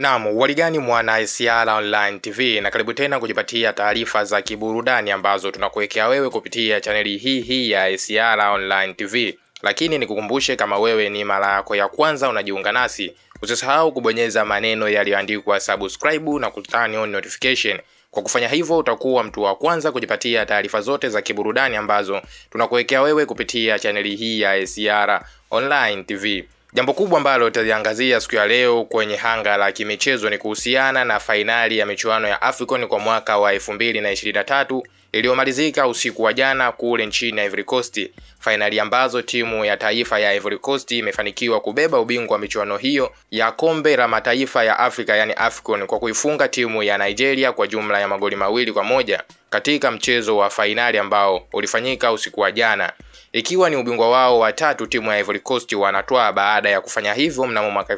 Naam, uwaligani mwana SR Online TV na karibu tena kujipatia taarifa za kiburudani ambazo tunakuwekea wewe kupitia chaneli hii hii ya SR Online TV. Lakini nikukumbushe kama wewe ni mara yako ya kwanza unajiunga nasi, usisahau kubonyeza maneno yaliyoandikwa subscribe na kutani on notification. Kwa kufanya hivyo utakuwa mtu wa kwanza kujipatia taarifa zote za kiburudani ambazo tunakuwekea wewe kupitia chaneli hii ya SR Online TV. Jambo kubwa ambalo tutaliangazia siku ya leo kwenye hanga la kimichezo ni kuhusiana na fainali ya michuano ya AFCON kwa mwaka wa 2023 iliyomalizika usiku wa jana kule nchini Ivory Coast, fainali ambazo timu ya taifa ya Ivory Coast imefanikiwa kubeba ubingwa wa michuano hiyo ya kombe la mataifa ya Afrika yani AFCON kwa kuifunga timu ya Nigeria kwa jumla ya magoli mawili kwa moja katika mchezo wa fainali ambao ulifanyika usiku wa jana ikiwa ni ubingwa wao wa tatu timu ya Ivory Coast wanatwaa baada ya kufanya hivyo mnamo mwaka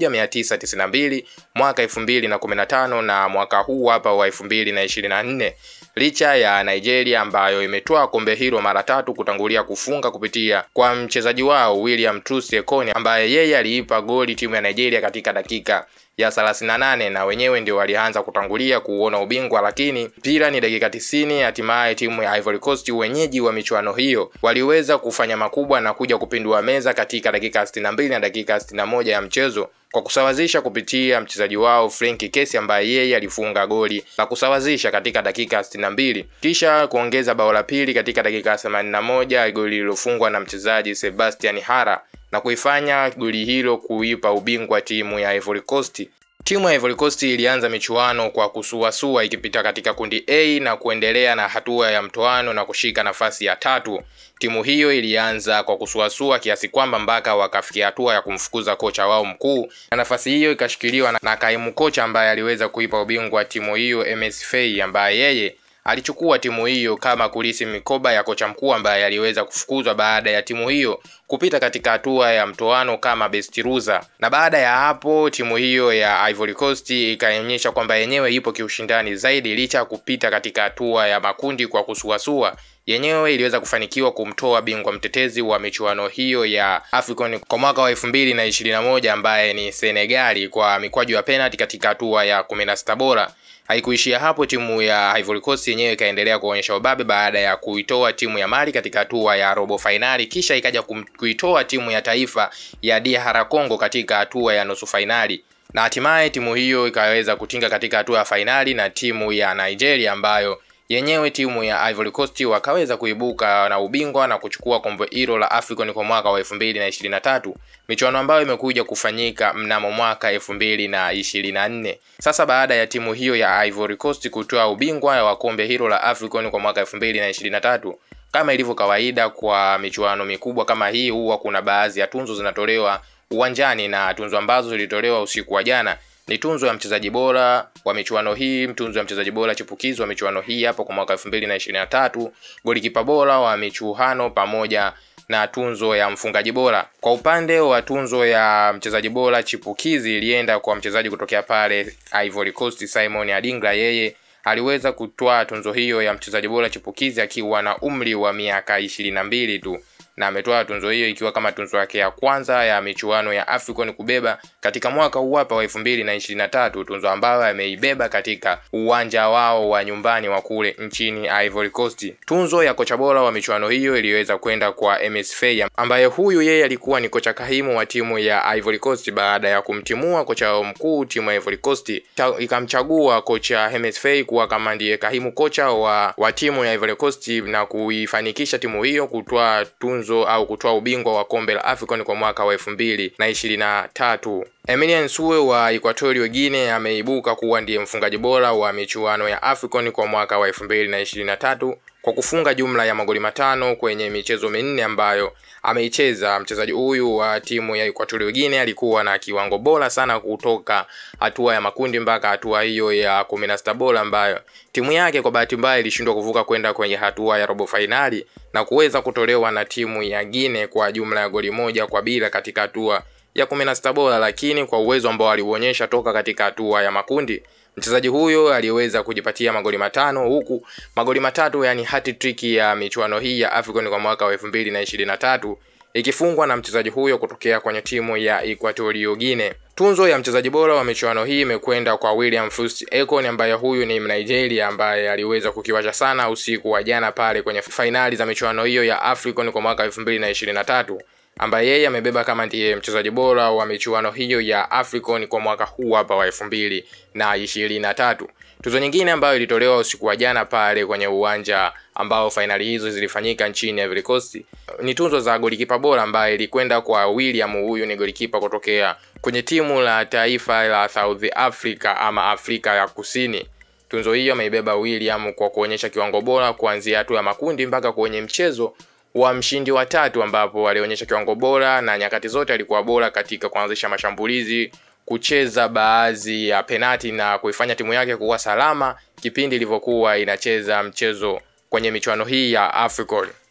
1992, mwaka 2015 na mwaka huu hapa wa 2024, licha ya Nigeria ambayo imetwaa kombe hilo mara tatu kutangulia kufunga kupitia kwa mchezaji wao William Troost Ekong ambaye yeye aliipa goli timu ya Nigeria katika dakika ya 38 na wenyewe ndio walianza kutangulia kuuona ubingwa, lakini mpira ni dakika 90. Hatimaye timu ya Ivory Coast wenyeji wa michuano hiyo waliweza kufanya makubwa na kuja kupindua meza katika dakika 62 na dakika 61 ya mchezo kwa kusawazisha kupitia mchezaji wao Frank Kessy ambaye yeye alifunga goli la kusawazisha katika dakika 62 kisha kuongeza bao la pili katika dakika 81, goli lililofungwa na mchezaji Sebastian Hara na kuifanya goli hilo kuipa ubingwa timu ya Ivory Coast. Timu ya Ivory Coast ilianza michuano kwa kusuasua ikipita katika kundi A na kuendelea na hatua ya mtoano na kushika nafasi ya tatu. Timu hiyo ilianza kwa kusuasua kiasi kwamba mpaka wakafikia hatua ya kumfukuza kocha wao mkuu, na nafasi hiyo ikashikiliwa na kaimu kocha ambaye aliweza kuipa ubingwa timu hiyo MS Faye, ambaye yeye alichukua timu hiyo kama kulisi mikoba ya kocha mkuu ambaye aliweza kufukuzwa baada ya timu hiyo kupita katika hatua ya mtoano kama best loser. Na baada ya hapo timu hiyo ya Ivory Coast ikaonyesha kwamba yenyewe ipo kiushindani zaidi, licha ya kupita katika hatua ya makundi kwa kusuasua yenyewe iliweza kufanikiwa kumtoa bingwa mtetezi wa michuano hiyo ya AFCON kwa mwaka wa elfu mbili na ishirini na moja ambaye ni Senegali kwa mikwaju ya penalti katika hatua ya kumi na sita bora. Haikuishia hapo, timu ya Ivory Coast yenyewe ikaendelea kuonyesha ubabe baada ya kuitoa timu ya Mali katika hatua ya robo fainali, kisha ikaja kuitoa timu ya taifa ya DR Congo katika hatua ya nusu fainali na hatimaye timu hiyo ikaweza kutinga katika hatua ya fainali na timu ya Nigeria ambayo yenyewe timu ya Ivory Coast wakaweza kuibuka na ubingwa na kuchukua kombe hilo la AFCON kwa mwaka wa 2023, michuano ambayo imekuja kufanyika mnamo mwaka 2024. Sasa baada ya timu hiyo ya Ivory Coast kutoa ubingwa wa kombe hilo la AFCON kwa mwaka 2023, kama ilivyo kawaida kwa michuano mikubwa kama hii, huwa kuna baadhi ya tunzo zinatolewa uwanjani, na tunzo ambazo zilitolewa usiku wa jana ni tunzo ya mchezaji bora wa michuano hii, tunzo ya mchezaji bora chipukizi wa michuano hii hapo kwa mwaka 2023, golikipa bora wa michuano pamoja na tunzo ya mfungaji bora. Kwa upande wa tunzo ya mchezaji bora chipukizi ilienda kwa mchezaji kutokea pale Ivory Coast Simon Adingra, yeye aliweza kutwaa tunzo hiyo ya mchezaji bora chipukizi akiwa na umri wa miaka ishirini na mbili tu na ametoa tunzo hiyo ikiwa kama tunzo yake ya kwanza ya michuano ya AFCON kubeba katika mwaka huu hapa wa elfu mbili na ishirini na tatu, tunzo ambayo ameibeba katika uwanja wao wa nyumbani wa kule nchini Ivory Coast. Tunzo ya kocha bora wa michuano hiyo iliweza kwenda kwa MS Faye, ambaye huyu yeye alikuwa ni kocha kahimu wa timu ya Ivory Coast baada ya kumtimua kocha wao mkuu timu ya Ivory Coast, ikamchagua kocha MS Faye kuwa kama ndiye kahimu kocha wa, wa timu ya Ivory Coast na kuifanikisha timu hiyo kutwaa tunzo au kutoa ubingwa wa kombe la AFCON kwa mwaka wa elfu mbili na ishirini na tatu. Emilian Nsue wa Equatorial Guinea ameibuka kuwa ndiye mfungaji bora wa michuano ya AFCON kwa mwaka wa elfu mbili na ishirini na tatu kwa kufunga jumla ya magoli matano kwenye michezo minne ambayo ameicheza. Mchezaji huyu wa timu ya Equatorial Guinea alikuwa na kiwango bora sana kutoka hatua ya makundi mpaka hatua hiyo ya kumi na sita bora ambayo timu yake kwa bahati mbaya ilishindwa kuvuka kwenda kwenye hatua ya robo fainali na kuweza kutolewa na timu ya Guinea kwa jumla ya goli moja kwa bila katika hatua ya kumi na sita bora, lakini kwa uwezo ambao aliuonyesha toka katika hatua ya makundi mchezaji huyo aliweza kujipatia magoli matano huku magoli matatu yani hat trick ya michuano hii ya AFCON kwa mwaka wa elfu mbili na ishirini na tatu ikifungwa na mchezaji huyo kutokea kwenye timu ya Equatorial Guinea. Tunzo ya mchezaji bora wa michuano hii imekwenda kwa William Fust Ekon ambaye huyu ni Mnigeria ambaye aliweza kukiwasha sana usiku wa jana pale kwenye fainali za michuano hiyo ya African kwa mwaka 2023 ambaye yeye amebeba kama ndiye mchezaji bora wa michuano hiyo ya African kwa mwaka huu hapa wa 2023. Tuzo nyingine ambayo ilitolewa usiku wa jana pale kwenye uwanja ambao fainali hizo zilifanyika nchini Ivory Coast ni tuzo za golikipa bora ambaye ilikwenda kwa William. Huyu ni golikipa kutokea kwenye timu la taifa la South Africa ama Afrika ya Kusini. Tunzo hiyo ameibeba William kwa kuonyesha kiwango bora kuanzia hatua ya makundi mpaka kwenye mchezo wa mshindi wa tatu ambapo alionyesha kiwango bora na nyakati zote alikuwa bora katika kuanzisha mashambulizi, kucheza baadhi ya penati na kuifanya timu yake kuwa salama kipindi ilivyokuwa inacheza mchezo kwenye michuano hii ya AFCON.